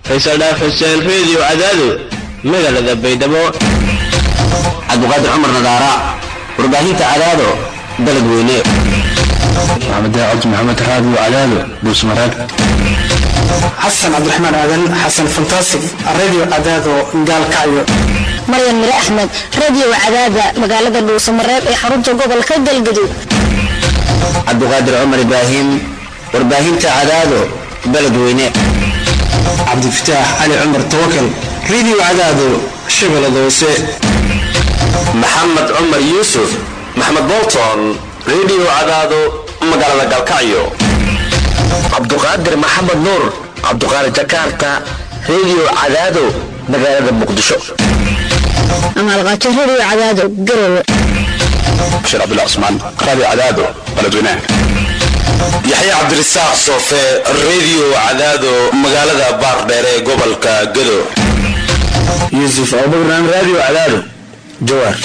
faysal dhaaf xuseen reediyo cadaado magaalada baydhabo cabdiqaadir cumar nadaara warbaahinta cadaado dalad weyne maxamed cabdi maxamed raadiyo cadaado buusmareeb xasan cabdiraxmaan aadan xasan fantaasig radio cadaado gaalkacyo maryan mire axmed radio cadaada magaalada dhuusamareeb ee xarunta gobolka galgaduud cabdiqaadir cumar ibraahim warbaahinta cadaado baled weyne cabdifataax cali cumar tawakal radio cadaado shabeellada hoose maxamed cumar yuusuf maxamed bolton radio cadaado magaalada galkacyo cabduqaadir maxamed nuur cabduqaadir jakarta radio cadaado magaalada muqdisho amaalqaajo radio cadaado garowe bashir cabdullah cusmaan raadiyo cadaado baladweynaha yaxye cabdirasaaq soofe radio cadaado magaalada baardheer ee gobolka gado yuusuf abubakran radio cadaado jawaar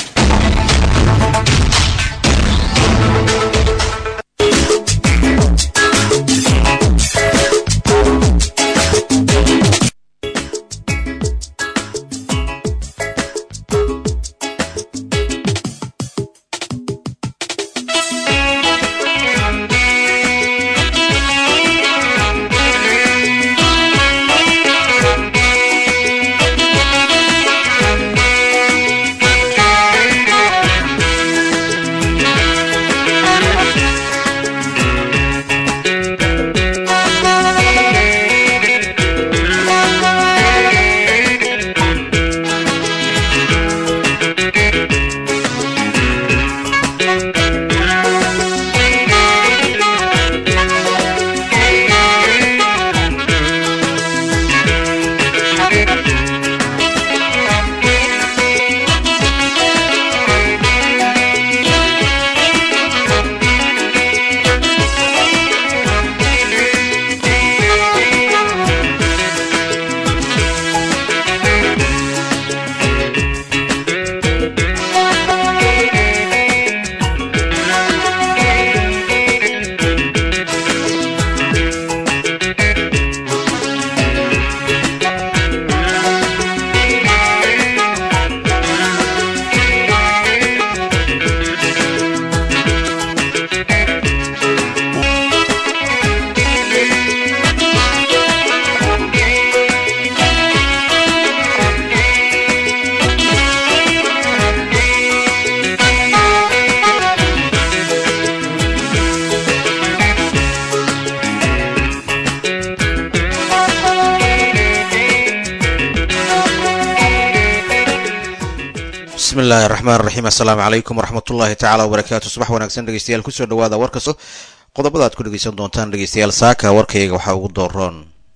bismillahi raxmaan raxiim assalaamu calaykum waraxmatullaahi tacaala wabarakaatu subax wanaagsan dhegeystayaal kusoo dhawaada warkaso qodobada aad ku dhegeysan doontaan dhegeystayaal saaka warkayga waxaa ugu dooroon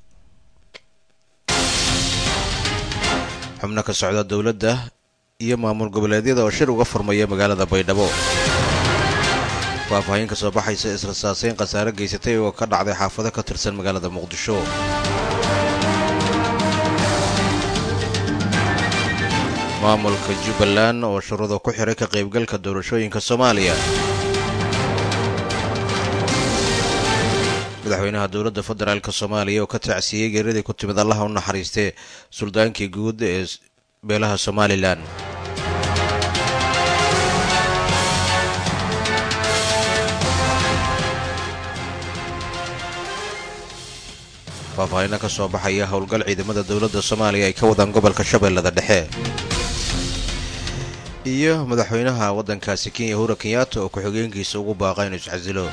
xubno ka socda dowladda iyo maamul goboleedyada oo shir uga furmaya magaalada baydhabo faahfaahin ka soo baxaysa israsaaseyn khasaare geysatay oo ka dhacday xaafado ka tirsan magaalada muqdisho maamulka jubbaland oo shuruudo ku xiray ka qaybgalka doorashooyinka soomaaliya madaxweynaha dowladda federaalk soomaaliya oo ka tacsiiyey geeradii ku timid allaha u naxariistee suldaankii guud ee beelaha somalilan faahfaahino ka soo baxaya howlgal ciidamada dowladda soomaaliya ay ka wadaan gobolka shabeellada dhexe iyo madaxweynaha waddankaasi kenya hura kenyaata oo ku-xigeenkiisa ugu baaqa inuu iscasilo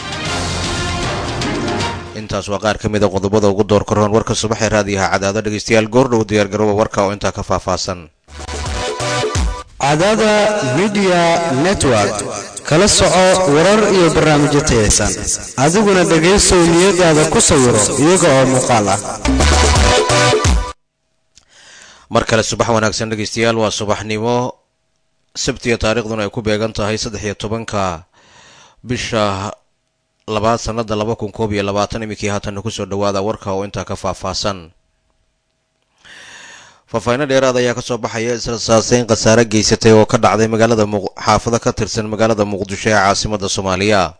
intaas waa qaar ka mida qodobada ugu door karoon warka subaxee raadiyaha cadaado dhegeystayaal goordhow diyaargarooba warka oo intaa ka faahfaahsan cadaada midiya network kala soco warar iyo barnaamijyo tayaysan adiguna dhegaysow niyadaada ku sawiro iyaga oo muuqaal ah mar kale subax wanaagsan dhegeystayaal waa subaxnimo sabtiga taariikhduna ay ku beegan tahay saddex iyo tobanka bisha labaad sanada laba kun koob iyo labaatan iminkii haatanna kusoo dhawaada warka oo intaa ka faahfaahsan faahfaahino dheeraad ayaa kasoo baxaya israsaaseyn khasaare geysatay oo ka dhacday magaalada xaafado ka tirsan magaalada muqdisho ee caasimada soomaaliya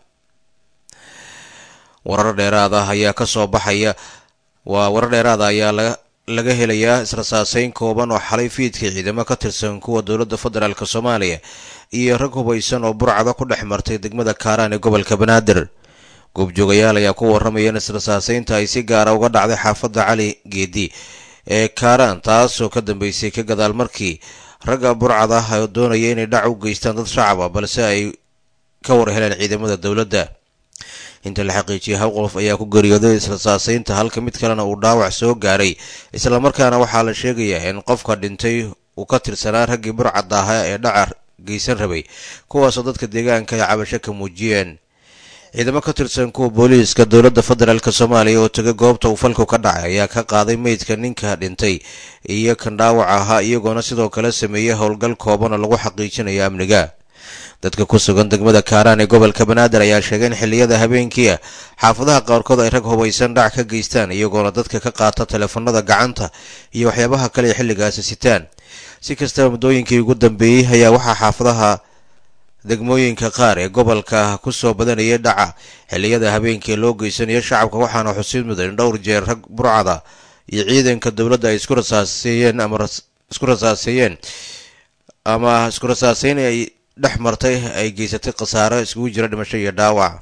warar dheeraad ah ayaa kasoo baxaya waa warar dheeraada ayaa laga laga helayaa israsaaseyn kooban oo xalay fiidkii ciidamo ka tirsan kuwa dowladda federaalk soomaaliya iyo rag hubaysan oo burcada ku dhex martay degmada kaaraan ee gobolka banaadir goobjoogayaal ayaa ku waramaya in israsaaseynta ay si gaara uga dhacday xaafadda cali geedi ee kaaraan taasoo ka dambeysay ka gadaal markii ragga burcada ah oo doonaya inay dhac u geystaan dad shacab ah balse ay ka war heleen ciidamada dowladda inta la xaqiijiyay hal qof ayaa ku geeriyooday israsaaseynta halka mid kalena uu dhaawac soo gaaray islamarkaana waxaa la sheegayaa in qofka dhintay uu ka tirsanaa raggii burcadda ahaa ee dhacar geysan rabay kuwaasoo dadka deegaanka ay cabasho ka muujiyeen ciidamo ka tirsan kuwa booliiska dowladda federaalk soomaaliya oo tegay goobta uu falku ka dhacay ayaa ka qaaday meydka ninka dhintay iyo kan dhaawac ahaa iyagoona sidoo kale sameeyey howlgal kooban oo lagu xaqiijinayo amniga dadka ku sugan degmada kaaraan ee gobolka banaadir ayaa sheegay in xilliyada habeenkiia xaafadaha qaarkood ay rag hubaysan dhac ka geystaan iyagoona dadka ka qaata teleefanada gacanta iyo waxyaabaha kale ay xilligaasi sitaan si kastaba muddooyinkii ugu dambeeyey ayaa waxaa xaafadaha degmooyinka qaar ee gobolka ku soo badanayay dhaca xilliyada habeenkii loo geysanayo shacabka waxaana xusid mudan in dhowr jeer rag burcada iyo ciidanka dowladda ay isku rasaaseeyeen ama isku rasaaseeyeen ama isku rasaaseyn ay dhex martay ay geysatay khasaaro iskugu jira dhimasho iyo dhaawac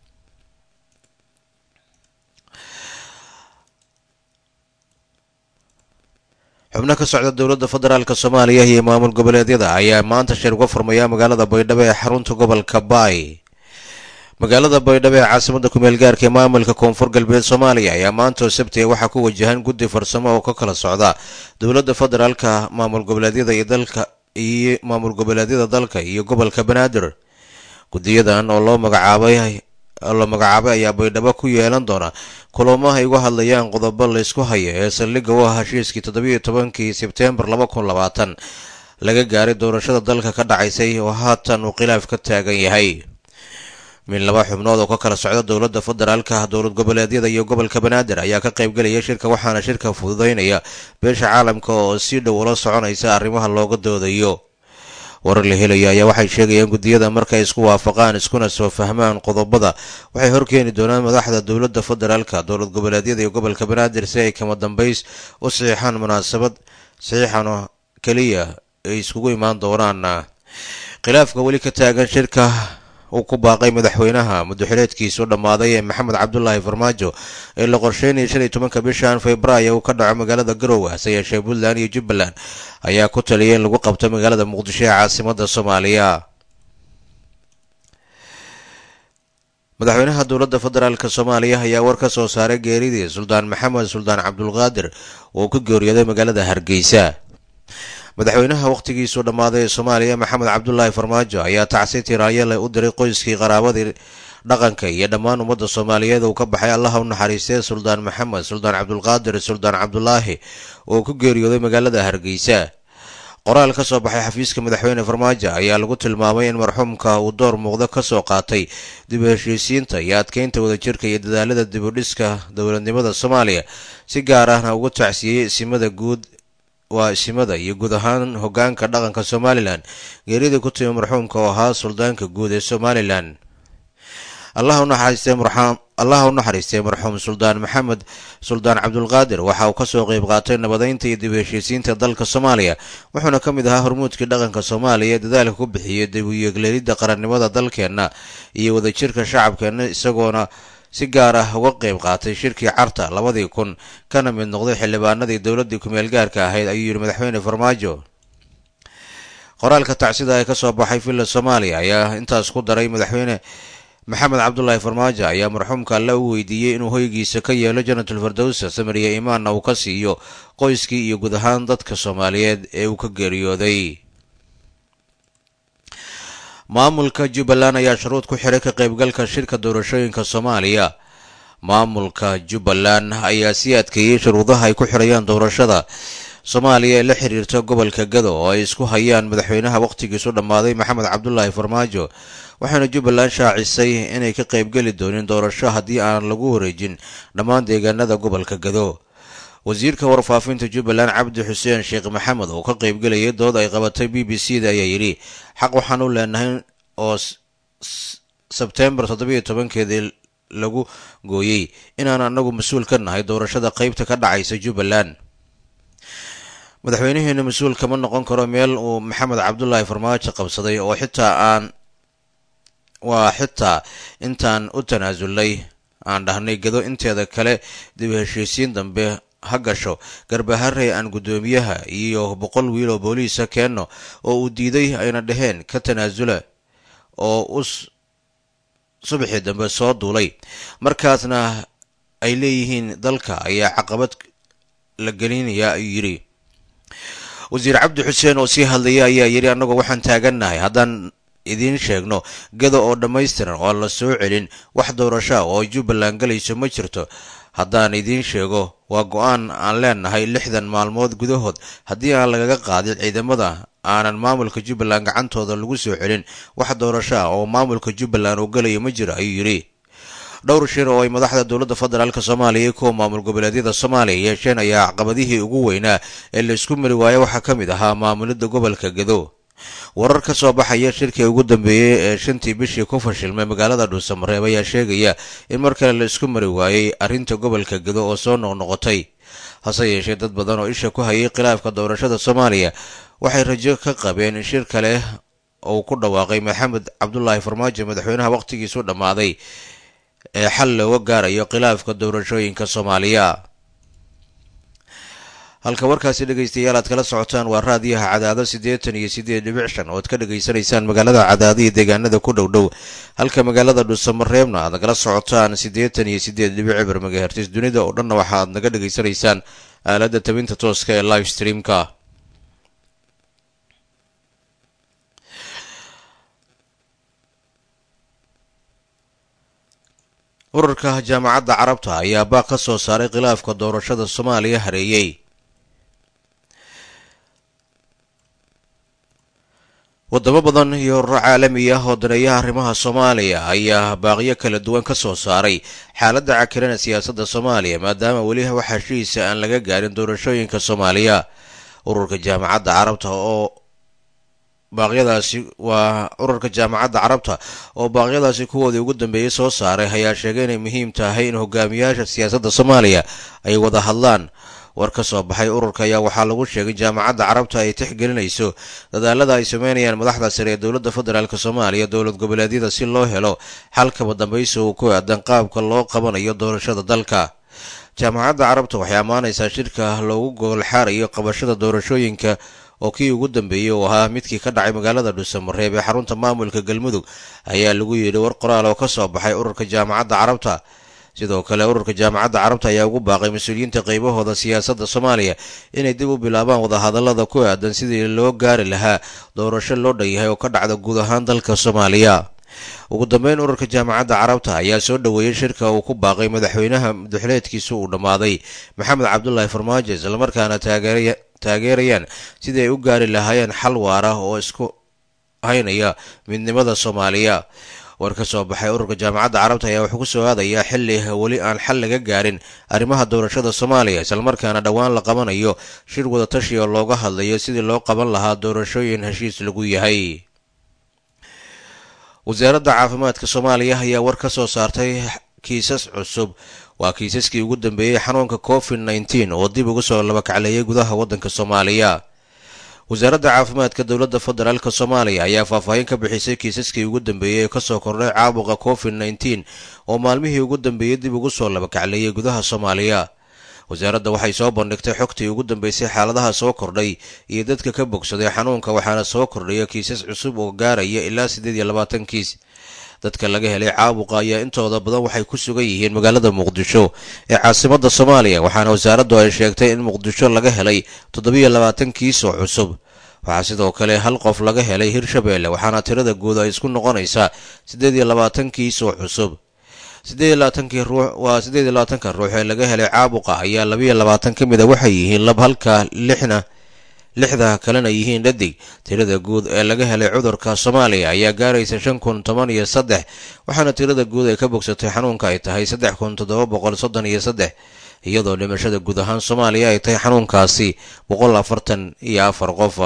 xubno ka socda dowladda federaalk soomaaliya iyo maamul goboleedyada ayaa maanta shir uga furmaya magaalada baydhabo ee xarunta gobolka baay magaalada baydhabo ee caasimada kumeel gaarka ee maamulka koonfur galbeed soomaaliya ayaa maanta oo sabtiga waxaa ku wajahan guddi farsamo oo ka kala socda dowladda federaalka maamul goboleedyada iyo dalka iyo maamul goboleedyada dalka iyo gobolka banaadir guddiyadan oo loo magacaabay la magacaabay ayaa baydhabo ku yeelan doona kulamo ay uga hadlayaan qodobo laysku haya ee saldhigga u ah heshiiskii toddobiiyo tobankii sebteembar laba kun labaatan laga gaaray doorashada dalka ka dhacaysay oo haatan uu khilaaf ka taagan yahay min laba xubnood oo ka kala socda dowladda federaalka dowlad goboleedyada iyo gobolka banaadir ayaa ka qaybgelaya shirka waxaana shirka fududeynaya beesha caalamka oo si dhow ula soconaysa arrimaha looga doodayo warar la helaya ayaa waxay sheegayaan guddiyada markay isku waafaqaan iskuna soo fahmaan qodobada waxay horkeeni doonaan madaxda dowladda federaalka dowlad goboleedyada iyo gobolka banaadir si ay kama dambays u saxiixaan munaasabad saxiixan keliya ay iskugu imaan doonaan khilaafka weli ka taagan shirka uu ku baaqay madaxweynaha muddoxileedkiisu dhammaaday ee maxamed cabdulaahi farmaajo ee la qorsheynaya shan iyo tobanka bishan februaayo uu ka dhaco magaalada garowe hase yeeshee puntland iyo jubbaland ayaa ku taliyay in lagu qabto magaalada muqdisho ee caasimada soomaaliya madaxweynaha dowladda federaalk soomaaliya ayaa war ka soo saaray geeridii suldaan maxamed suldaan cabdulqaadir oo ka geeriyooday magaalada hargeysa madaxweynaha wakhtigiisu dhammaaday ee soomaaliya maxamed cabdulaahi farmaajo ayaa tacsi tiraayale u diray qoyskii qaraabadii dhaqanka iyo dhammaan ummadda soomaaliyeed uu ka baxay allaha u naxariistee suldaan maxamed suldaan cabdulqaadir suldaan cabdulaahi oo ku geeriyooday magaalada hargeysa qoraal ka soo baxay xafiiska madaxweyne farmaajo ayaa lagu tilmaamay in marxuumka uu door muuqda ka soo qaatay dib u heshiisiinta iyo adkeynta wadajirka iyo dadaalada dib u dhiska dowladnimada soomaaliya si gaar ahna ugu tacsiyey isimada guud waa isimada iyo guud ahaan hogaanka dhaqanka somalilan geeridii ku timi marxuumka oo ahaa suldaanka guud ee somalilan allaha u naxariistay marxuum suldaan maxamed suldaan cabdulqaadir waxa uu kasoo qeyb qaatay nabadeynta iyo dib u heshiisiinta dalka soomaaliya wuxuuna ka mid ahaa hormuudkii dhaqanka soomaaliya ee dadaalka ku bixiyay dib u yeegleelidda qarannimada dalkeenna iyo wadajirka shacabkeenna isagoona si gaar ah uga qeyb qaatay shirkii carta labadii kun kana mid noqday xildhibaanadii dowladdii kumeel gaarka ahayd ayuu yidhi madaxweyne farmaajo qoraalka tacsida ee kasoo baxay villa soomaaliya ayaa intaas ku daray madaxweyne maxamed cabdulaahi farmaajo ayaa marxuumka alle u weydiiyey inuu hoygiisa ka yeelo janatul fardowsa samariya imaanna uu ka siiyo qoyskii iyo guud ahaan dadka soomaaliyeed ee uu ka geeriyooday maamulka jubbaland ayaa shuruud ku xiray ka qaybgalka shirka doorashooyinka soomaaliya maamulka jubbaland ayaa sii adkeeyey shuruudaha ay ku xirayaan doorashada soomaaliya ee la xiriirta gobolka gado oo ay isku hayaan madaxweynaha wakhtigiisu dhammaaday maxamed cabdulaahi farmaajo waxaana jubbaland shaacisay inay ka qaybgeli doonin doorasho haddii aan lagu wareejin dhammaan deegaanada gobolka gado wasiirka warfaafinta jubbaland cabdi xuseen sheekh maxamed oo ka qaybgelayay dood ay qabatay b b c da ayaa yidhi xaq waxaan u leenahay oo sebtembar toddobiiyo tobankeedii lagu gooyey inaan anagu mas-uul ka nahay doorashada qaybta ka dhacaysa jubbaland madaxweynaheena mas-uul kama noqon karo meel uu maxamed cabdulaahi farmaajo qabsaday oo xitaa aan waa xitaa intaan u tanaasulnay aan dhahnay gado inteeda kale dib heshiisiin dambe ha gasho garbaharey aan guddoomiyaha iyo boqol wiil oo booliisa keenno oo uu diiday ayna dhaheen ka tanaasula oo u subaxii dambe soo duulay markaasna ay leeyihiin dalka ayaa caqabad la gelinaya ayuu yidhi wasiir cabdi xuseen oo sii hadlaya ayaa yidhi annagoo waxaan taagannahay haddaan idiin sheegno gada oo dhammaystiran oo la soo celin wax doorashaa oo jubbaland galayso ma jirto haddaan idiin sheego waa go-aan aan leenahay lixdan maalmood gudahood haddii aan lagaga qaadin ciidamada aanan maamulka jubbaland gacantooda lagu soo celin wax doorasho ah oo maamulka jubbaland uu galayo ma jiro ayuu yidhi dhowr shir oo ay madaxda dowladda federaalk soomaaliya iyo kuwa maamul goboleedyada soomaaliya yeesheen ayaa caqabadihii ugu weynaa ee laysku mari waayo waxaa ka mid ahaa maamulidda gobolka gado warar ka soo baxaya shirkii ugu dambeeyey ee shantii bishii ku fashilmay magaalada dhuusamareeb ayaa sheegaya in mar kale la isku mari waayey arrinta gobolka gado oo soo noqnoqotay hase yeeshee dad badan oo isha ku hayay khilaafka doorashada soomaaliya waxay rajo ka qabeen in shir kale uu ku dhawaaqay maxamed cabdulaahi farmaajo madaxweynaha wakhtigiisu dhammaaday ee xal looga gaarayo khilaafka doorashooyinka soomaaliya halka warkaasi dhegaystayaal aad kala socotaan waa raadiyaha cadaado siddeetan iyo siddeed dhibic shan oo ad ka dhegaysanaysaan magaalada cadaado iyo deegaanada ku dhow dhow halka magaalada dhuusamareebna aad nagala socotaan siddeetan iyo siddeed dhibic cibir magahertis dunida oo dhanna waxa aad naga dhegaysanaysaan aaladda tabinta tooska ee live streamka ururka jaamacadda carabta ayaa baaq ka soo saaray khilaafka doorashada soomaaliya hareeyey wadamo badan iyo ururo caalami ah oo daneeyaha arrimaha soomaaliya ayaa baaqyo kala duwan ka soo saaray xaaladda cakirana siyaasadda soomaaliya maadaama weli wax heshiisa aan laga gaarin doorashooyinka soomaaliya ururka jaamacadda carabta oo baaqyadaasi waa ururka jaamacadda carabta oo baaqyadaasi kuwoodii ugu dambeeyey soo saaray ayaa sheegay inay muhiim tahay in hogaamiyaasha siyaasadda soomaaliya ay wada hadlaan war ka soo baxay ururka ayaa waxaa lagu sheegay jaamacadda carabta ay tixgelinayso dadaalada ay sameynayaan madaxda sare ee dowladda federaalk soomaaliya dowlad goboleedyada si loo helo xalkaba dambaysi uu ku aadan qaabka loo qabanayo doorashada dalka jaamacadda carabta waxay ammaanaysaa shirka loogu goolxaarayo qabashada doorashooyinka oo kii ugu dambeeyey uu ahaa midkii ka dhacay magaalada dhuusamareeb ee xarunta maamulka galmudug ayaa lagu yidhi war qoraal oo ka soo baxay ururka jaamacadda carabta sidoo kale ururka jaamacadda carabta ayaa ugu baaqay mas-uuliyiinta qaybahooda siyaasadda soomaaliya inay dib u bilaabaan wadahadallada ku aadan sidii loo gaari lahaa doorasho loo dhan yahay oo ka dhacda guud ahaan dalka soomaaliya ugu dambeyn ururka jaamacadda carabta ayaa soo dhoweeyey shirka uu ku baaqay madaxweynaha madaxleedkiisa uu dhammaaday maxamed cabdulaahi farmaajo islamarkaana taageerayaan sidii ay u gaari lahaayeen xal waara oo isku haynaya midnimada soomaaliya war ka soo baxay ururka jaamacadda carabta ayaa wuxuu ku soo aadayaa xilli weli aan xal laga gaarin arrimaha doorashada soomaaliya islamarkaana dhowaan la qabanayo shir wadatashi oo looga hadlayo sidii loo qaban lahaa doorashooyin heshiis lagu yahay wasaaradda caafimaadka soomaaliya ayaa war ka soo saartay kiisas cusub waa kiisaskii ugu dambeeyey xanuunka covid nneteen oo dib uga soo labakacleeyay gudaha waddanka soomaaliya wasaaradda caafimaadka dowladda federaalk soomaaliya ayaa faahfaahin ka bixisay kiisaskii ugu dambeeyey ee kasoo kordhay caabuqa covid nneteen oo maalmihii ugu dambeeyey dib ugu soo labakacleeyay gudaha soomaaliya wasaaradda waxay soo bandhigtay xogtii ugu dambeysay xaaladaha soo kordhay iyo dadka ka bogsaday xanuunka waxaana soo kordhaya kiisas cusub oo gaaraya ilaa siddeed iyo labaatan kiis dadka laga helay caabuqa ayaa intooda badan waxay ku sugan yihiin magaalada muqdisho ee caasimadda soomaaliya waxaana wasaaraddu ay sheegtay in muqdisho laga helay toddobiyo labaatan kiis oo cusub waxaa sidoo kale hal qof laga helay hirshabeelle waxaana tirada guud ay isku noqonaysaa siddeed iyo labaatan kiis oo cusub siddeed iyo labaatankii ruux waa siddeed iyo labaatanka ruux ee laga helay caabuqa ayaa labiyo labaatan ka mid a waxay yihiin lab halka lixna lixda kalena yihiin dhadig tirada guud ee laga helay cudurka soomaaliya ayaa gaaraysa shan kun toban iyo saddex waxaana tirada guud ee ka bogsatay xanuunka ay tahay saddex kun toddoba boqol soddon iyo saddex iyadoo dhimashada guud ahaan soomaaliya ay tahay xanuunkaasi boqol afartan iyo afar qof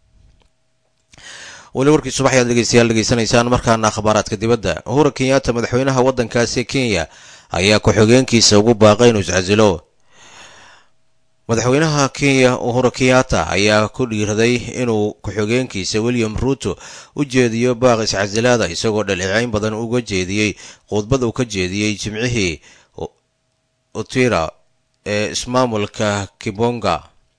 weli warkii subax ayaad dhegeystayaal dhegeysanaysaan markaana akhbaaraadka dibadda uhura kenyaata madaxweynaha waddankaasi kenya ayaa ku-xigeenkiisa ugu baaqay inuu iscasilo madaxweynaha kenya uhuru kenyatta ayaa ku dhiiraday inuu ku-xigeenkiisa william ruuto u jeediyo baaq iscasilaada isagoo dhaleeceyn badan uga jeediyey khudbad uu ka jeediyey jimcihii utira ee ismaamulka kibonga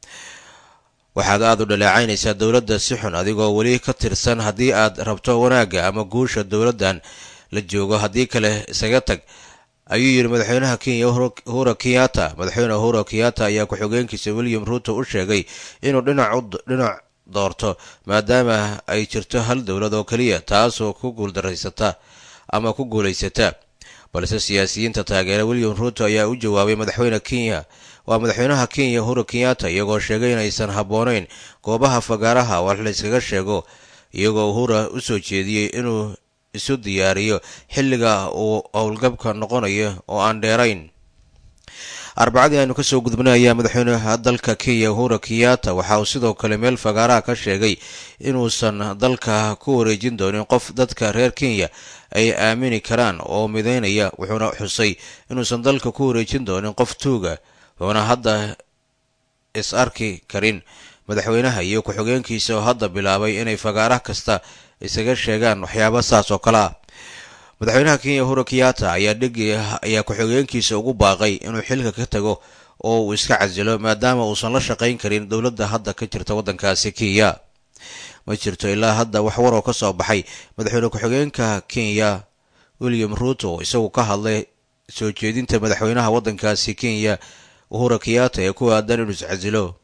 waxaad aada u dhaleecaynaysaa dowladda si xun adigoo weli ka tirsan haddii aad rabto wanaagga ama guusha dowladdan la joogo haddii kale isaga tag ayuu yidhi madaxweynaha kenya uhura kenyatta madaxweyne uhura kenyatta ayaa ku-xigeenkiisa william ruuto u sheegay inuu dhinac doorto maadaama ay jirto hal dowlad oo keliya taasoo ku guuldaraysata ama ku guulaysata balse siyaasiyiinta taageera william ruuto ayaa u jawaabay madaxweyne kenya waa madaxweynaha kenya uhuru kenyatta iyagoo sheegay inaysan habboonayn goobaha fagaaraha wax layskaga sheego iyagoo uhura u soo jeediyey inuu isu diyaariyo xilliga uu howlgabka noqonayo oo aan dheerayn arbacadii aynu kasoo gudbnay ayaa madaxweynaha dalka kenya uhura kenyatta waxa uu sidoo kale meel fagaaraha ka sheegay inuusan dalka ku wareejin doonin qof dadka reer kenya ay aamini karaan oo midaynaya wuxuuna xusay inuusan dalka ku wareejin doonin qof tuuga wuxuuna hadda is arki karin madaxweynaha iyo ku-xigeenkiisa oo hadda bilaabay inay fagaarah kasta isaga sheegaan waxyaaba saas oo kale ah madaxweynaha kenya uhuru kenyatta ayaa dhegi ayaa ku-xigeenkiisa ugu baaqay inuu xilka ka tago oo uu iska casilo maadaama uusan la shaqayn karin dowladda hadda ka jirta waddankaasi kenya ma jirto ilaa hadda wax waroo ka soo baxay madaxweyne ku-xigeenka kenya william ruuto isagu ka hadlay soo jeedinta madaxweynaha waddankaasi kenya uhura kenyatta ee ku aadan inuu iscasilo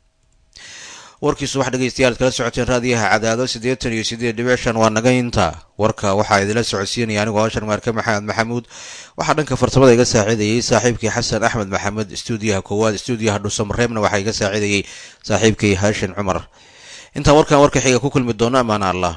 warkiisu wax dhegeystayaal kala socoteen raadiyaha cadaado siddeetan iyo siddeed dhibic shan waa naga inta warka waxaa idinla socodsiinaya anigoo hashar maarke maxamed maxamuud waxaa dhanka farsamada iga saaciidayey saaxiibkii xasan axmed maxamed stuudiyaha koowaad stuudiyaha dhuusamareebna waxaa iga saaciidayey saaxiibkii haashin cumar intaan warkan warka xiga ku kulmi doono amaana allah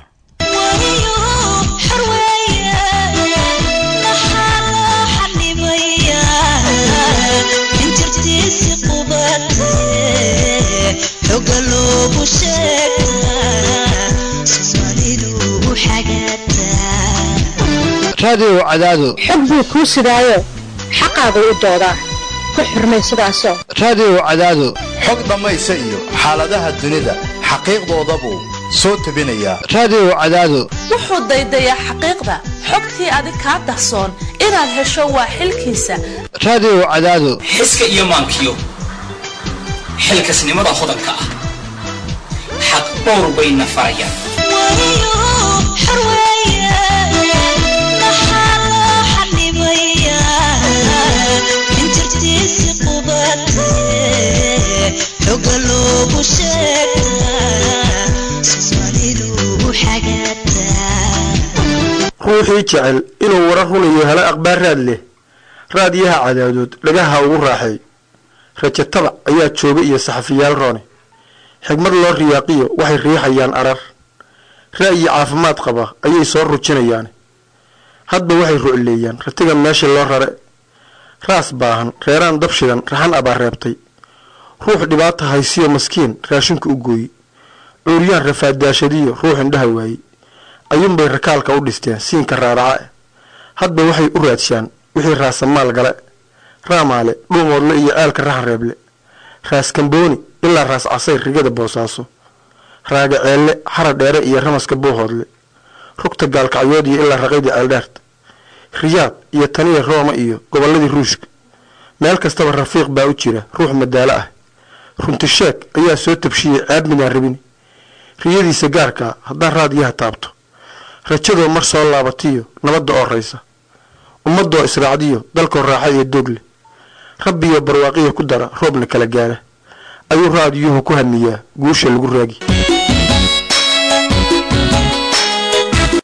raadiyow cadaado xog buu kuu sidaayo xaqaagu u doodaa ku xurmay sidaasoo raadiyow cadaado xog dhammaysa iyo xaaladaha dunida xaqiiqdoodabuu soo tebinayaa raadiyow cadaado wuxuu daydayaa xaqiiqda xogtii adig kaa dahsoon inaad hesho waa xilkiisa raadiyow cadaado xiska iyo maankiyo xilkasnimada hodanka ah xaq dhowr bayna farayaan ruuxii jecel inuu warar runayo helo akhbaar raad leh raadiyaha cadaadood dhagaha ugu raaxay rajo tabac ayaa jooga iyo saxafiyaal roone xigmad loo riyaaqiyo waxay riixayaan arar ra'yi caafimaad qaba ayay soo rujinayaan hadba waxay rucleeyaan ratiga meesha loo rare raas baahan reeraan dabshidan raxan abaa reebtay ruux dhibaata haysiyo maskiin raashinku u gooye cuuryaan rafaadaashadiyo ruux indhaha waaye ayuunbay rakaalka u dhisteen siinka raaraca eh hadba waxay u raadshaan wixii raasamaal gale raamaale dhuumoodle iyo ceelka raxan reeble raas kambooni ilaa raas casayr rigada boosaaso raaga ceelle xara dheere iyo ramaska buuhoodle rugta gaalkacyood iyo ilaa raqaydii ceeldheerta riyaad iyo taniya rooma iyo gobolladii ruushka meel kastaba rafiiq baa u jira ruux madaalo ah runtisheeg ayaa soo tabshiyey ceeb midaan rabin riyadiisa gaarkaa haddaan raadiyaha taabto rajadoo mar soo laabatiyo nabadda oo raysa ummadoo israacdiyo dalkoo raaxa iyo doogle rabbiyo barwaaqiya ku dara roobna kala gaara ayuu raadiyuhu ku hamiyaa guusha lagu raagi